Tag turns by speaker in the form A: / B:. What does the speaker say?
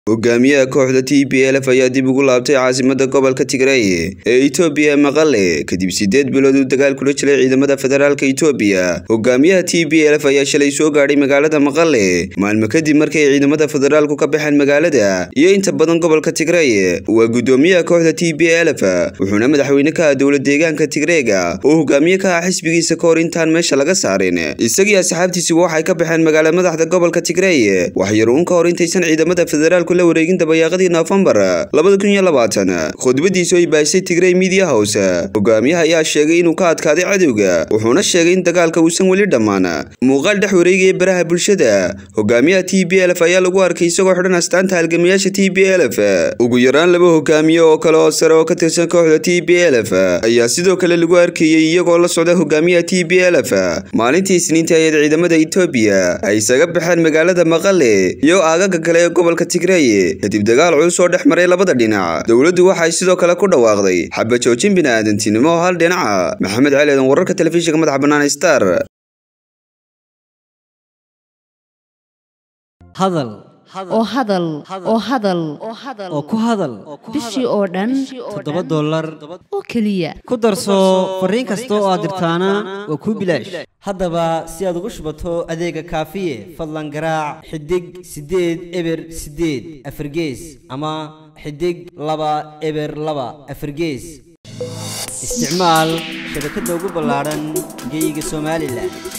A: hogaamiyaha kooxda t b lf ayaa dib ugu laabtay caasimada gobolka tigray ee itoobiya maqale kadib sideed bilood uu dagaal kula jiray ciidamada federaalka itoobiya hogaamiyaha t b lf ayaa shalay soo gaadhay magaalada maqale maalmo kadib markay ciidamada federaalku ka baxeen magaalada iyo inta badan gobolka tigray waa gudoomiyaha kooxda t b lf wuxuuna madaxweyne ka ah dowla deegaanka tigreega oo hogaamiye ka ah xisbigiisa ka hor intaan meesha laga saarin isagii asxaabtiisiba waxay ka baxeen magaala madaxda gobolka tigray waxyar uun ka hor intaysan ciidamada federaalku la wareegin dabayaaqadii noofembar labada kun iyo labaatan khudbadiisu ay baashay tigray media house hogaamiyaha ayaa sheegay inuu ka adkaaday cadowga wuxuuna sheegay in dagaalka uusan weli dhammaan muuqaal dhex wareegaya baraha bulshada hogaamiyaha t b lf ayaa lagu arkay isagoo xidhan astaanta halgamayaasha t b lf ugu yaraan laba hogaamiye oo kale oo sare oo ka tirsan kooxda t b lf ayaa sidoo kale lagu arkayey iyagoo la socda hogaamiyaha t b lf maalintii isniinta ayaed ciidamada etoobiya ay isaga baxeen magaalada maqale iyo aagaga kale ee gobolka tigray kadib dagaal culus oo dhex maray labada dhinac dowladdu waxay sidoo kale ku dhawaaqday xaba joojin bini'aadantinimo oo hal dhinaca maxamed cali eedan wararka telefishinka madaxa bannaan star
B: hadal
C: oo hadal oo hadal
B: oo ku hadal
C: bishii oo dhan
B: toddoba dollar
C: oo keliya
B: ku darso fariin kasta oo aad dirtaana waa kuu bilaash haddaba si aad ugu shubato adeega kaafiye fadlan garaac xidig siddeed eber siddeed afargees ama xidig laba eber laba afargees isticmaal shabakadda ugu ballaadhan geyga somalilan